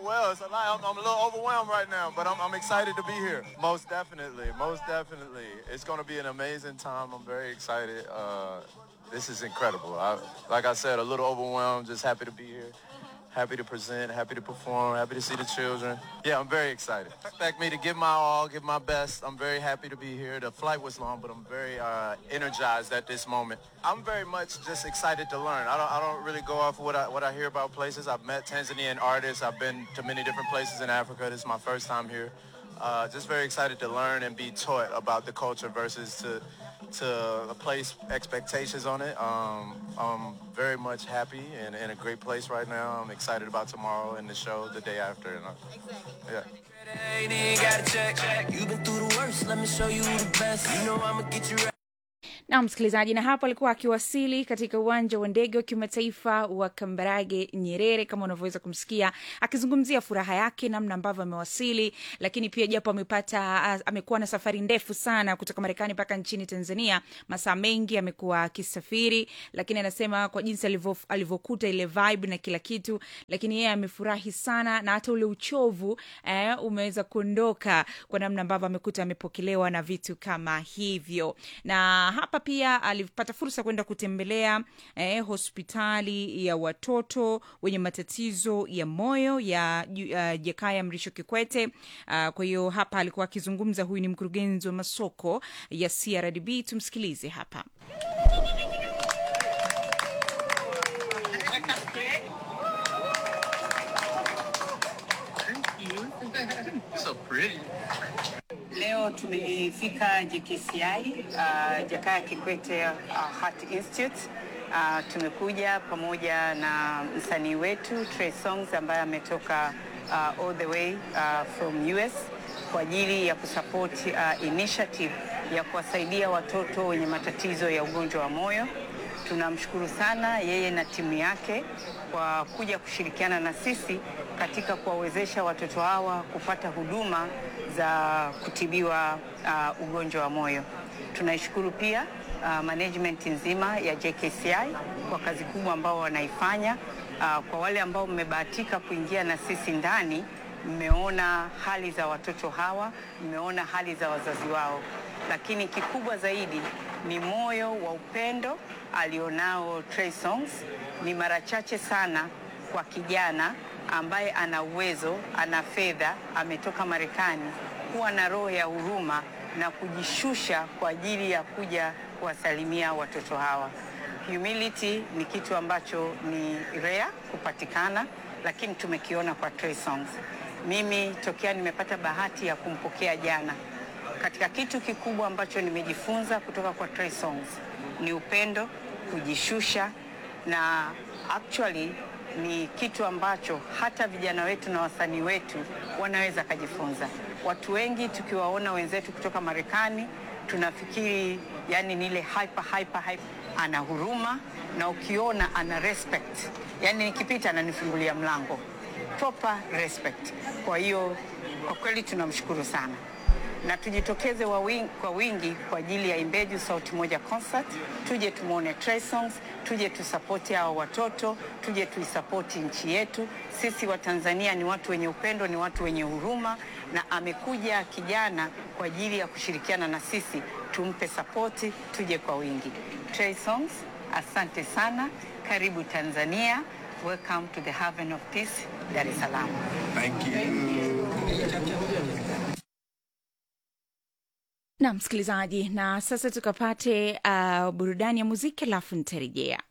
well. It's a lot. I'm, I'm a little overwhelmed right now, but I'm, I'm excited to be here. Most definitely. Most definitely. It's going to be an amazing time. I'm very excited. Uh, this is incredible. I, like I said, a little overwhelmed. Just happy to be here. Happy to present. Happy to perform. Happy to see the children. Yeah, I'm very excited. Expect me to give my all, give my best. I'm very happy to be here. The flight was long, but I'm very uh, energized at this moment. I'm very much just excited to learn. I don't, I don't really go off what I, what I hear about places. I've met Tanzanian artists. I've been to many different places in Africa. This is my first time here. Uh, just very excited to learn and be taught about the culture versus to to place expectations on it. Um, I'm very much happy and in a great place right now. I'm excited about tomorrow and the show the day after. And, uh, yeah. Ain't even gotta check. You been through the worst, let me show you the best. You know I'ma get you right. na msikilizaji, na hapo alikuwa akiwasili katika uwanja wa ndege wa kimataifa wa Kambarage Nyerere, kama unavyoweza kumsikia akizungumzia furaha yake, namna ambavyo amewasili, lakini pia japo amepata a- amekuwa na safari ndefu sana kutoka Marekani mpaka nchini Tanzania, masaa mengi amekuwa akisafiri, lakini anasema kwa jinsi alivyo- alivyokuta ile vibe na kila kitu, lakini yeye amefurahi sana na hata ule uchovu eh, umeweza kuondoka kwa namna ambavyo amekuta amepokelewa na vitu kama hivyo na hapa pia alipata fursa kwenda kutembelea eh, hospitali ya watoto wenye matatizo ya moyo ya uh, Jakaya Mrisho Kikwete. Uh, kwa hiyo hapa alikuwa akizungumza, huyu ni mkurugenzi wa masoko ya CRDB. Tumsikilize hapa. So pretty. Leo tumefika JKCI uh, Jakaya Kikwete uh, Heart Institute. Uh, tumekuja pamoja na msanii wetu Trey Songs ambaye ametoka uh, all the way uh, from US kwa ajili ya kusupport uh, initiative ya kuwasaidia watoto wenye matatizo ya ugonjwa wa moyo. Tunamshukuru sana yeye na timu yake kwa kuja kushirikiana na sisi katika kuwawezesha watoto hawa kupata huduma za kutibiwa uh, ugonjwa wa moyo. Tunaishukuru pia uh, management nzima ya JKCI kwa kazi kubwa ambao wanaifanya. Uh, kwa wale ambao mmebahatika kuingia na sisi ndani, mmeona hali za watoto hawa, mmeona hali za wazazi wao, lakini kikubwa zaidi ni moyo wa upendo alionao Trey Songs. Ni mara chache sana kwa kijana ambaye ana uwezo, ana fedha, ametoka Marekani, kuwa na roho ya huruma na kujishusha kwa ajili ya kuja kuwasalimia watoto hawa. Humility ni kitu ambacho ni rare kupatikana, lakini tumekiona kwa Trey Songs. Mimi tokea nimepata bahati ya kumpokea jana, katika kitu kikubwa ambacho nimejifunza kutoka kwa Trey Songs ni upendo, kujishusha na actually ni kitu ambacho hata vijana wetu na wasanii wetu wanaweza kujifunza. Watu wengi tukiwaona wenzetu kutoka Marekani tunafikiri yani ni ile hyper, hyper, hyper. Ana huruma na ukiona ana respect, yani nikipita ananifungulia mlango, proper respect. Kwa hiyo kwa kweli tunamshukuru sana na tujitokeze wa wingi, kwa wingi kwa ajili ya Imbeju Sauti Moja concert. Tuje tumwone Trey Songs, tuje tusapoti hao watoto, tuje tuisapoti nchi yetu. Sisi wa Tanzania ni watu wenye upendo, ni watu wenye huruma, na amekuja kijana kwa ajili ya kushirikiana na sisi, tumpe sapoti, tuje kwa wingi. Trey Songs, asante sana, karibu Tanzania. Welcome to the haven of peace, Dar es Salaam. Thank you. na msikilizaji, na sasa tukapate uh, burudani ya muziki alafu nitarejea.